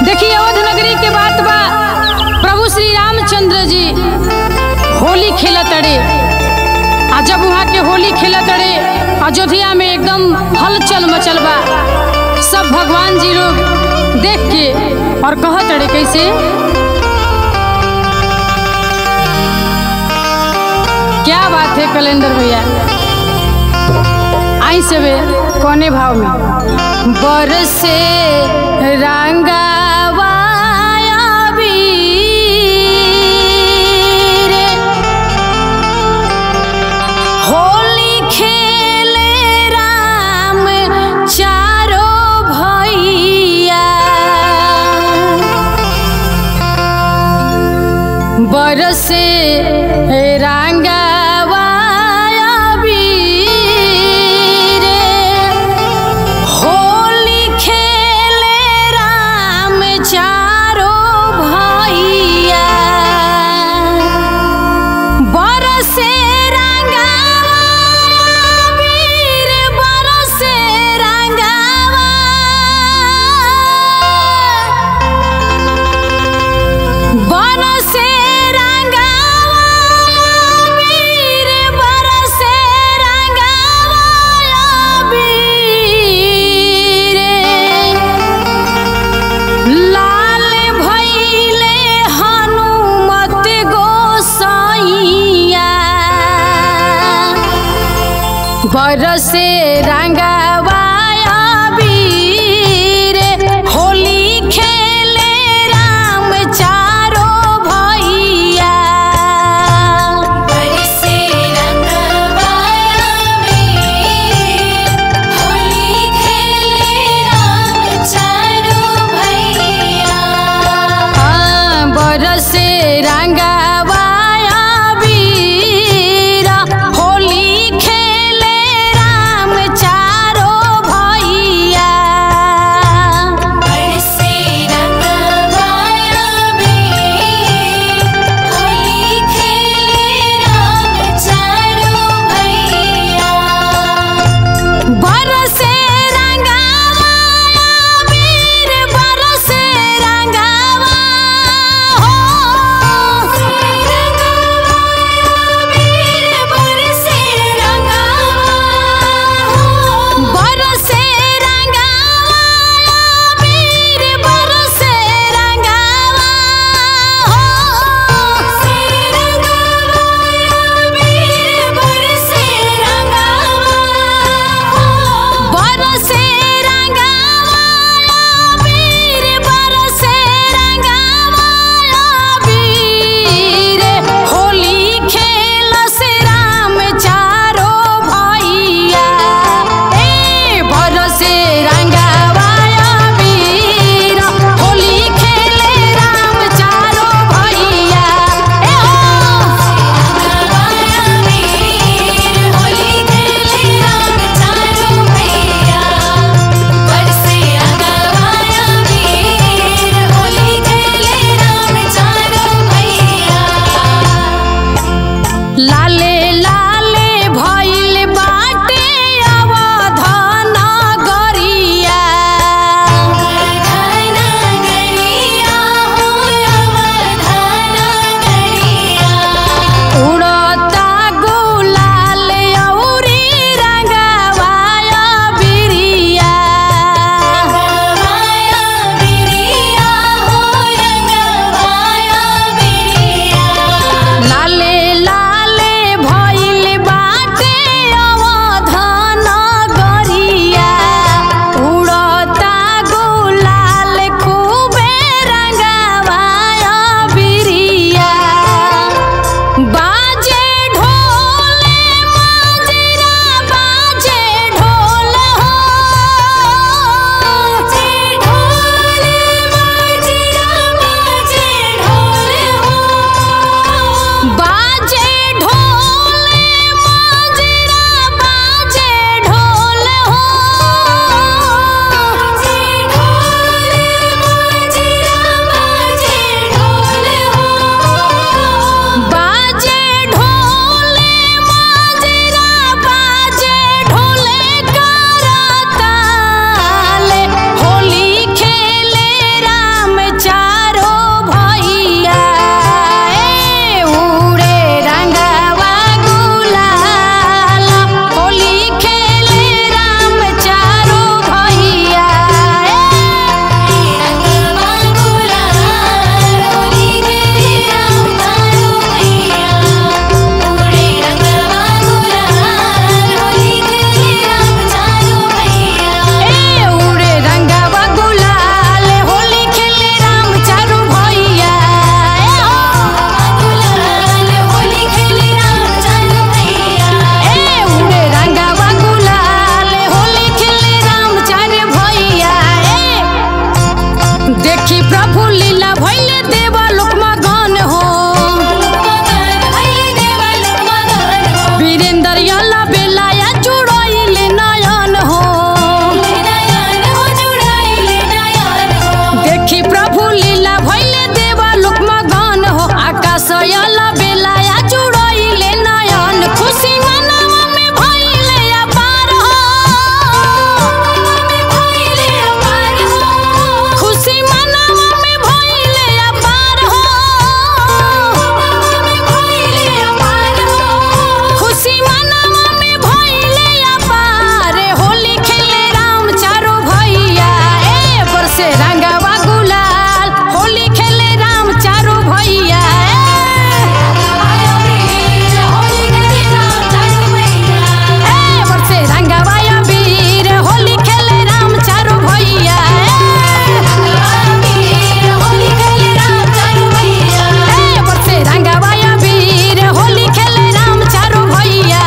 देखिए अवध नगरी के बात बा प्रभु श्री रामचंद्र जी होली खेलत अड़े आ जब वहाँ के होली खेलत अड़े अयोध्या में एकदम हलचल मचल बा सब भगवान जी लोग देख के और कहत अड़े कैसे क्या बात है कैलेंडर भैया आई सबे कोने भाव में बरसे रंगावा अबीर, होली खेले राम चारो भैया बरसे रंगावा अबीर, होली खेले राम चारो भैया बरसे रंगावा अबीर, बरसे रंगावा बरसे रंगावा वीर बरसे रंगावा वीर लाल भइले हनुमत गोसाइया बरसे रंगावा वीर होली खेले राम चारो भैया बरसे रंगवा अबीर, होली खेले राम चारो भैया हाँ, बरसे रंगावा वीर होली खेले राम चारो देखी प्रभु लीला भैले देवा लोक मगन हो मगन भइले देवा लोक मगन हो वीरेंद्र यला बेलाया जुड़ाइले नयन हो नयन हो जुड़ाइले नयन हो देखी प्रभु लीला भैले देवा लोक मगन हो आकाश यला बेलाया जुड़ाइले नयन खुशी मनवा में भैले अपार हो भइले अपार हो खुशी मनवा में भैले अपार हो भइले अपार हो खुशी मनवा में भइले अपार होली खेले राम चारो भैया ए बरसे रंगवा गुलाल होली खेले राम चारो भैया होली खेले राम चारो भैया ए बरसे रंगवा वीर होली खेले राम चारो भैया होली खेले राम चारो भैया ए बरसे रंगवा वीर होली खेले राम चारो भैया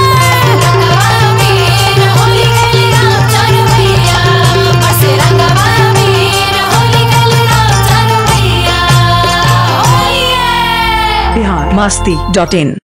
होली खेले राम चारो भैया बरसे रंगवा वीर होली खेले राम चारो भैया होली बिहार मस्ती डॉट इन